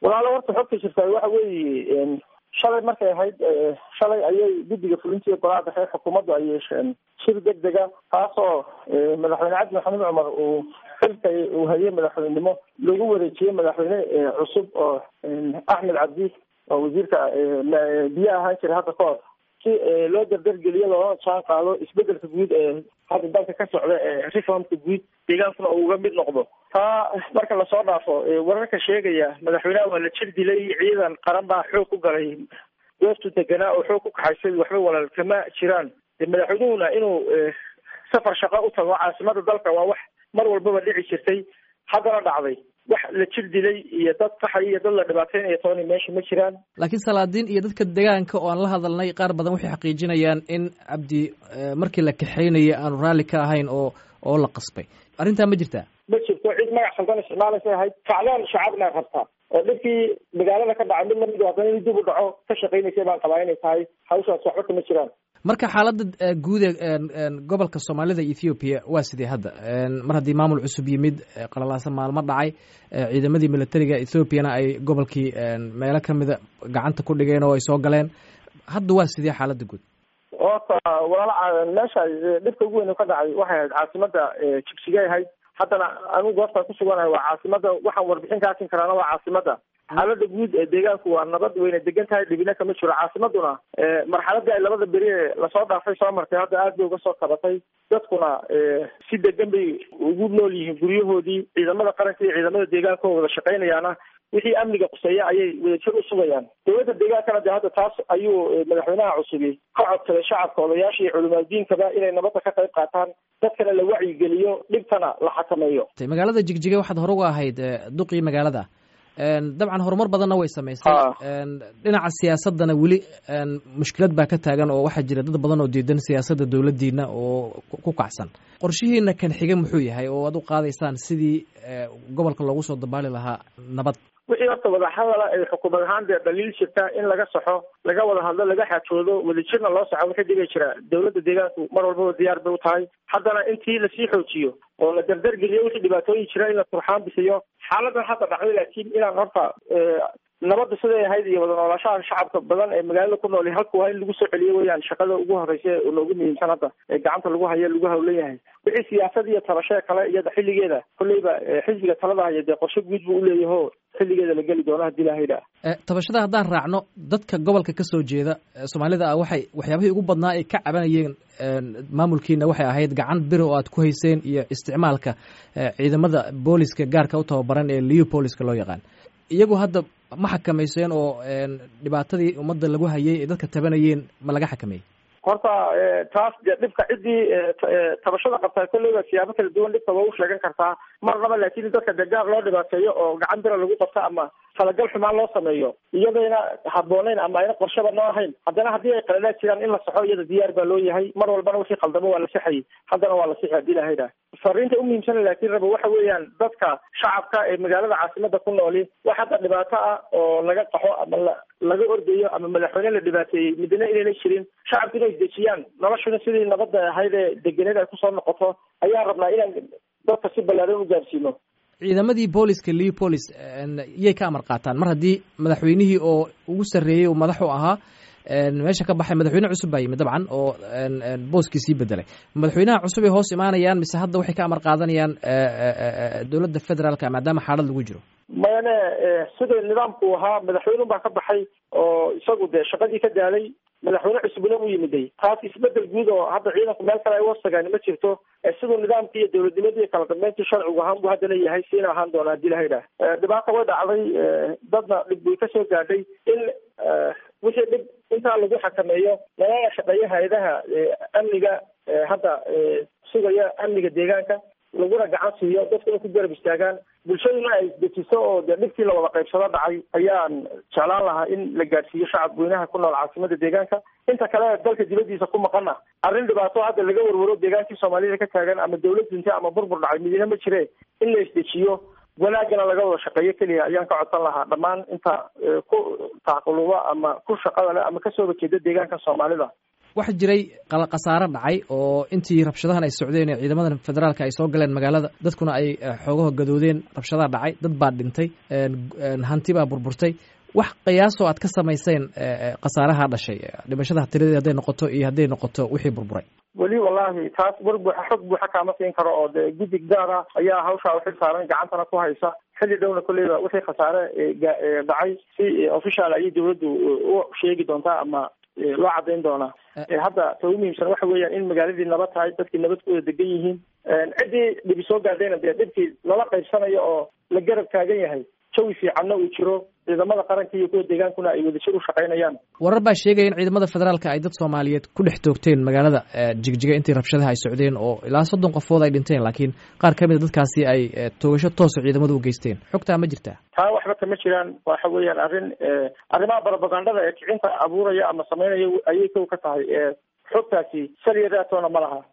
walaalo horta xogta jirtaa waxa weeye shalay markay ahayd shalay ayay guddiga fulintiiyo golaha dhexe xukuumaddu ay yeesheen shir deg dega taasoo madaxweyne cabdi maxamed cumar uu xilka uu hayay madaxweynenimo lagu wareejiyey madaxweyne cusub oo axmed cabdi oo wasiirka biyo ahaan jiray hadda ka hor si loo dardargeliyo loona jaan qaado isbedelka guud ee hadda dalka ka socda ee reformka guud deegaankuna uu uga mid noqdo taa marka lasoo dhaafo wararka sheegaya madaxweynaha waa la jir dilay ciidan qaran baa xoog ku galay goobtu deganaa oo xoog ku kaxaysay waxba walaal kama jiraan de madaxweynuhuna inuu safar shaqo u tago caasimada dalka waa wax mar walbaba dhici jirtay haddana dhacday wax la jir dilay iyo dad qaxay iyo dad la dhibaateynayo tooni meesha ma jiraan laakiin salaadiin iyo dadka deegaanka oo aan la hadalnay qaar badan waxay xaqiijinayaan in cabdi markii la kaxeynayay aanu raalli ka ahayn oo oo la qasbay arrintaa ma jirtaa ma jirto cid magac khaldan isticmaalaysa ahayd kacdaan shacabna rabtaa oo dhibkii magaalada ka dhacay mid lamid haddana in dib u dhaco ka shaqaynaysa baan qabaa inay tahay hawshaas waxba kama jiraan marka xaaladda guud ee gobolka soomaalida ethoobiya waa sidee hadda mar haddii maamul cusub yimid qalalaasa maalmo dhacay ciidamadii militariga ethoobiana ay gobolkii meelo kamida gacanta ku dhigeen oo ay soo galeen hadda waa sidee xaaladda guud horta walaala meesha dhibka ugu weyn ka dhacay waxay ahayd caasimada jigsigay ahayd haddana anigu goobtaan kusuganahay waa caasimada waxaan warbixin ka asin karaana waa caasimada xaalada guud ee deegaanku waa nabad wayna degan tahay dhibina kama jiro caasimaduna marxaladii ay labada beri ee lasoo dhaafay soo martay hadda aad bay uga soo kabatay dadkuna si degan bay ugu nool yihiin guryahoodii ciidamada qaranka iyo ciidamada deegaanka oo wada shaqaynayaana wixii amniga quseeya ayay wadajir u sugayaan dowladda deegaankana de hadda taas ayuu madaxweynaha cusubi ka codsaday shacabka odayaasha iyo culimaadiinkaba inay nabadda ka qayb qaataan dadkana la wacyigeliyo dhibtana la xakameeyo magaalada jigjiga waxaad hore uga ahayd duqii magaalada dabcan horumar badanna way samaysay dhinaca siyaasadana weli mushkilad baa ka taagan oo waxaa jira dad badan oo diidan siyaasadda dowladdiina oo ku kacsan qorshihiina kan xiga muxuu yahay oo aad u qaadaysaan sidii gobolka loogu soo dabaali lahaa nabad wixii horta wadahadala ay xukuumad ahaan dee dhaliil jirta in laga saxo laga wada hadlo laga xaajoodo wadajirna loo saxo wixii dhibay jira dowladda deegaanku mar walbaba diyaar bay u tahay haddana intii lasii xoojiyo oo la dardargeliyo wixii dhibaatooyin jira in la turxaan bixiyo xaaladan hadda dhacday laakiin inaan horta nabadda siday ahayd iyo wada noolaashaha shacabka badan ee magaalada ku nool halku waa in lagu soo celiyo weyaan shaqada ugu horeysa ee noogu muhiimsan hadda ee gacanta lagu hayo lagu hawlan yahay wixii siyaasad iyo tabashee kale iyada xilligeeda kolleyba xisbiga talada haya dee qorshe guud buu uleeyaho xilligeeda la geli doono hadii lahayda tabashada haddaan raacno dadka gobolka ka soo jeeda soomaalida ah waxay waxyaabihii ugu badnaa ay ka cabanayeen maamulkiina waxay ahayd gacan biri oo aad ku hayseen iyo isticmaalka ciidamada booliska gaarka u tababaran ee leo booliska loo yaqaan iyagu hadda ma xakamayseen oo dhibaatadii ummadda lagu hayay ee dadka tabanayeen ma laga xakameeyey horta taas dee dhibka ciddii tabashada qabtaa kolleyba siyaabo kala duwan dhibka waa u sheegan kartaa marnaba laakiin dadka dee gaar loo dhibaateeyo oo gacan bira lagu qabto ama talagal xumaan loo sameeyo iyadayna habbooneyn ama ayna qorshaba noo ahayn haddana haddii ay qaladaad jiraan in la saxo iyada diyaar baa loo yahay mar walbana wixii qaldamo waa la sixayay haddana waa la sixi haddii lahayda fariinta umuhiimsana laakiin raba waxa weeyaan dadka shacabka ee magaalada caasimada ku nooli wax hadda dhibaato ah oo laga qaxo ama la laga ordayo ama madaxweyne la dhibaateeyey midna inayna jirin shacabku inay isdejiyaan noloshuna sidii nabadda ahayd ee degeneed ay kusoo noqoto ayaan rabnaa inaan dadka si ballaaran u gaarsiino ciidamadii booliska leo police yay ka amar qaataan mar haddii madaxweynihii oo ugu sarreeyey oo madax u ahaa meesha ka baxay madaxweyne cusub baa yimid dabcan oo booskii sii bedelay madaxweynaha cusub ay hoos imaanayaan mise hadda waxay ka amar qaadanayaan dowladda federaalka maadaama xaalad lagu jiro mayane sida nidaamku ahaa madaxweynun baa ka baxay oo isagu dee shaqadii ka daalay madaxweyne cusubna u yimiday taas isbedel guud oo hadda ciidanku meel kale ay wasagaan ma jirto siduu nidaamkii iyo dowladnimadii iyo kala dambeyntii sharcigu ahaan buu haddana yahay siina ahaan doona hadii lahayidhaah dhibaata way dhacday dadna dhib way kasoo gaadhay in wixii dhib intaa lagu xakameeyo nalala shaqeeyo hay-adaha amniga hadda sugaya amniga deegaanka laguna gacan siiyo dadkuna ku garab istaagaan bulshaduna ay dejiso oo dee dhibkii la wada qaybsado dhacay ayaan jeclaan lahaa in la gaadhsiiyo shacab weynaha ku nool caasimada deegaanka inta kale dalka dibadiisa ku maqana arrin dhibaato hadda laga warwaro deegaankii soomaalida ka taagan ama dawlad dinta ama burbur dhacay midina ma jire in la isdejiyo wanaagana laga wada shaqeeyo keliya ayaan ka codsan lahaa dhammaan inta ku taaquluba ama ku shaqada leh ama kasoo horjeeda deegaanka soomaalida waxa jiray khasaare dhacay oo intii rabshadahan ay socdeen ee ciidamada federaalka ay soo galeen magaalada dadkuna ay xoogaho gadoodeen rabshadaha dhacay dad baa dhintay hanti baa burburtay wax qiyaasoo aad ka samayseen khasaaraha dhashay dhimashada tiradeed hadday noqoto iyo hadday noqoto wixii burburay weli wallahi taas war buuxa xog buuxa kaama siin karo oo dee guddig gaara ayaa hawshaa uxil saaran gacantana ku haysa xilli dhowna kolleyba wixii khasaare dhacay si official ayay dawladdu u sheegi doontaa ama loo caddayn doonaa hadda ta ugu muhiimsan waxa weeyaan in magaaladii nabad tahay dadkii nabad ku wada degan yihiin ciddii dhibi soo gaadhayna dee dhibkii lala qaybsanayo oo la garab taagan yahay jawi fiicanna uu jiro ciidamada qaranka iyo kuwa deegaankuna ay wadajir u shaqaynayaan warar baa sheegaya in ciidamada federaalka ay dad soomaaliyeed ku dhex toogteen magaalada jigjiga intii rabshadaha ay socdeen oo ilaa soddon qofood ay dhinteen laakiin qaar ka mida dadkaasi ay toogasho toosa ciidamadu u geysteen xogtaa ma jirtaa taa waxba kama jiraan waxa weeyaan arrin arrimaha barobagandada ee kicinta abuuraya ama samaynaya ayay kow ka tahay xogtaasi saliya raatoona ma laha